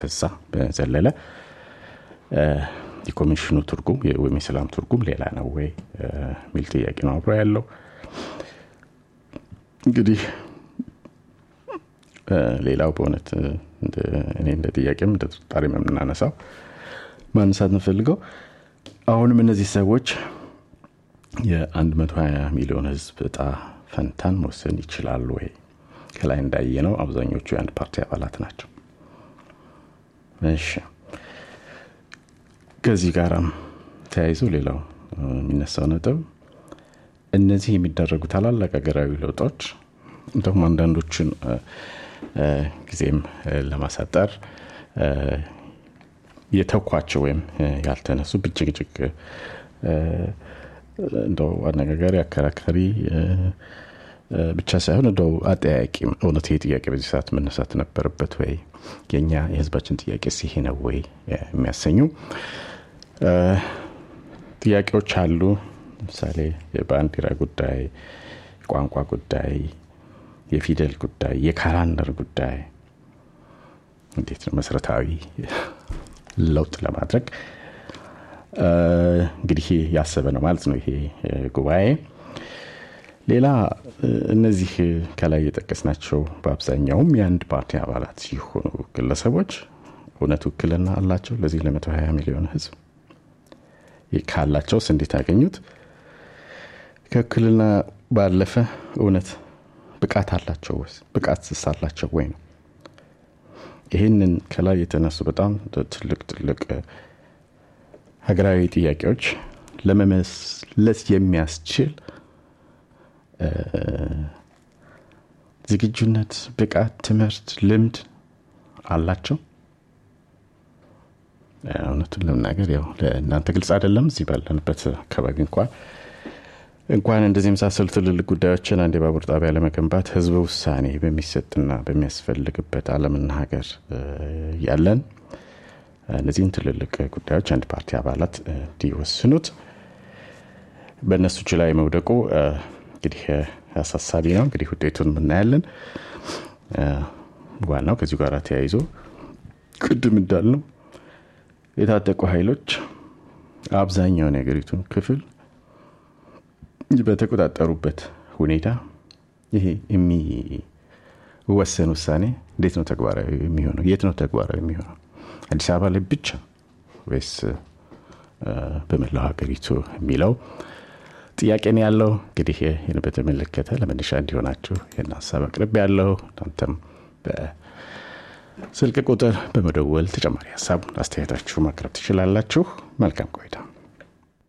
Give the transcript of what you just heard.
ከዛ በዘለለ የኮሚሽኑ ትርጉም ወይም የሰላም ትርጉም ሌላ ነው ወይ የሚል ጥያቄ ነው አብሮ ያለው እንግዲህ ሌላው በእውነት እኔ እንደ ጥያቄም እንደ ጥርጣሬ የምናነሳው ማንሳት እንፈልገው አሁንም እነዚህ ሰዎች የ120 ሚሊዮን ህዝብ እጣ ፈንታን መወሰን ይችላሉ ወይ ከላይ እንዳየ ነው አብዛኞቹ የአንድ ፓርቲ አባላት ናቸው እሺ ከዚህ ጋራም ተያይዞ ሌላው የሚነሳው ነጥብ እነዚህ የሚደረጉ ታላላቅ ሀገራዊ ለውጦች እንደሁም አንዳንዶችን ጊዜም ለማሳጠር የተኳቸው ወይም ያልተነሱ ብጭቅጭቅ እንደው አነጋጋሪ አከራካሪ ብቻ ሳይሆን እንደው አጠያቂም እውነት ይሄ ጥያቄ በዚህ ሰዓት መነሳት ነበረበት ወይ የኛ የህዝባችን ጥያቄ ይሄ ነው ወይ የሚያሰኙ ጥያቄዎች አሉ ለምሳሌ የባንዲራ ጉዳይ የቋንቋ ጉዳይ የፊደል ጉዳይ የካላንደር ጉዳይ እንዴት ነው መሰረታዊ ለውጥ ለማድረግ እንግዲህ ያሰበ ነው ማለት ነው ይሄ ጉባኤ ሌላ እነዚህ ከላይ የጠቀስናቸው በአብዛኛውም የአንድ ፓርቲ አባላት ሲሆኑ ግለሰቦች እውነት ውክልና አላቸው ለዚህ ለ120 ሚሊዮን ህዝብ ካላቸውስ እንዴት አገኙት ከውክልና ባለፈ እውነት ብቃት አላቸው ወይስ ብቃት ስስ አላቸው ወይ ነው ይህንን ከላይ የተነሱ በጣም ትልቅ ትልቅ ሀገራዊ ጥያቄዎች ለመመለስ የሚያስችል ዝግጁነት ብቃት ትምህርት ልምድ አላቸው እውነቱን ለመናገር ያው ለእናንተ ግልጽ አይደለም እዚህ ባለንበት አካባቢ እንኳን እንኳን እንደዚህ የመሳሰሉ ትልልቅ ጉዳዮችን አንድ የባቡር ጣቢያ ለመገንባት ህዝበ ውሳኔ በሚሰጥና በሚያስፈልግበት አለምና ሀገር ያለን እነዚህን ትልልቅ ጉዳዮች አንድ ፓርቲ አባላት እንዲወስኑት በእነሱ እጅ ላይ መውደቁ እንግዲህ አሳሳቢ ነው እንግዲህ ውጤቱን የምናያለን ዋናው ከዚሁ ጋር ተያይዞ ቅድም እንዳልነው የታጠቁ ኃይሎች አብዛኛውን የሀገሪቱን ክፍል በተቆጣጠሩበት ሁኔታ ይሄ የሚወሰን ውሳኔ እንዴት ነው ተግባራዊ የሚሆነው የት ነው ተግባራዊ የሚሆነው አዲስ አበባ ላይ ብቻ ወይስ በመላው ሀገሪቱ የሚለው ጥያቄ ነው ያለው እንግዲህ ይህን በተመለከተ ለመነሻ እንዲሆናችሁ ይህን ሀሳብ አቅርብ ያለው እናንተም በስልክ ቁጥር በመደወል ተጨማሪ ሀሳብ አስተያየታችሁ ማቅረብ ትችላላችሁ መልካም ቆይታ